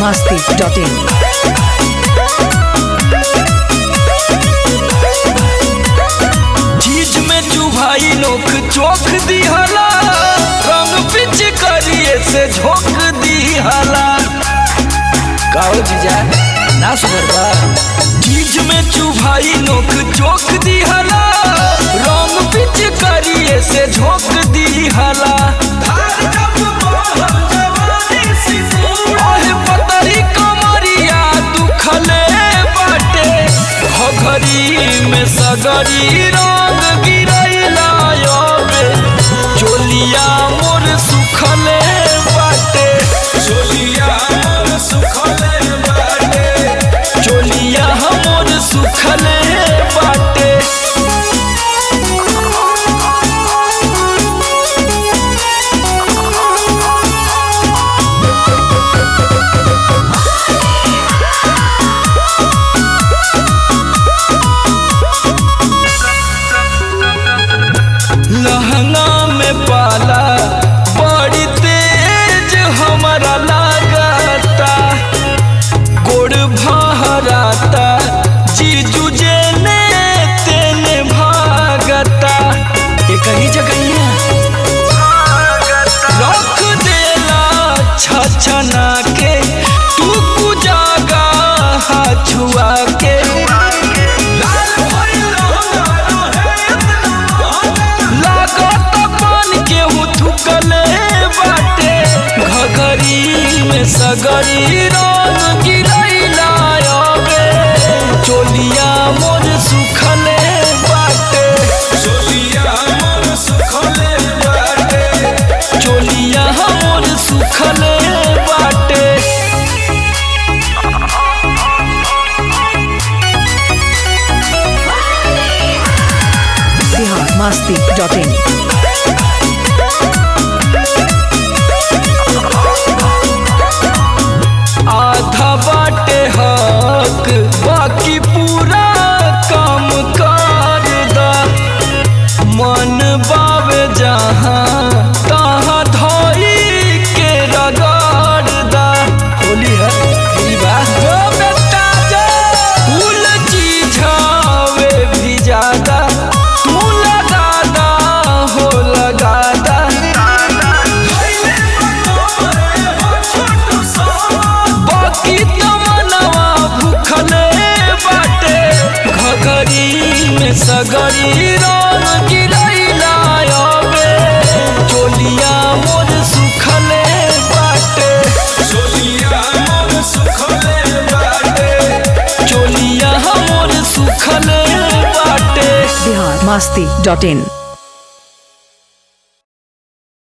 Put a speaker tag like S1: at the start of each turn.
S1: masti.in.
S2: चीज में चुभाई नोक चोख दिहला रंग पिच करिए से झोंक दिहला काओ जीजा ना सुधर बा चीज में चुभाई नोक चोख दिहला रंग पिच करिए से झोंक दिहला ओहे पतरी कमरिया दुखले बाटे घघरी में सगरी रंग गिरैला अबे चोलिया मोर सुखले बाटे चोलिया मोर सुखले बाटे चोलिया मोर सुखले बाटे लहंगा में पाला बड़ी तेज हमारा लागता गोड़ भहराता जीजू जेने तेने भागता ये कहीं जगह रख देला छछना के तू कुजागा छुआ के लागत पान के थुकले बाटे घघरी में सगरी रंग गिरैला अबे चोलिया मोर सुखले बाटे चोलिया मोर सुखले बाटे चोलिया मोर सुखले बाटे
S1: Bihar masti.in.
S2: आधा बाटे हक बाकी पूरा काम कर दा मन बावे जहाँ तहाँ धोई के रगड़ दा होली है होली बा जो बेटा जो फूल चीझावे भी ज्यादा तू लगा दा हो लगा दा बाकी तमनवा भूखले बाटे घघरी में सगरी रंग गिरैला अबे चोलिया मोर सुखले बाटे चोलिया मोर सुखले बाटे चोलिया मोर सुखले बाटे
S1: Bihar masti.in.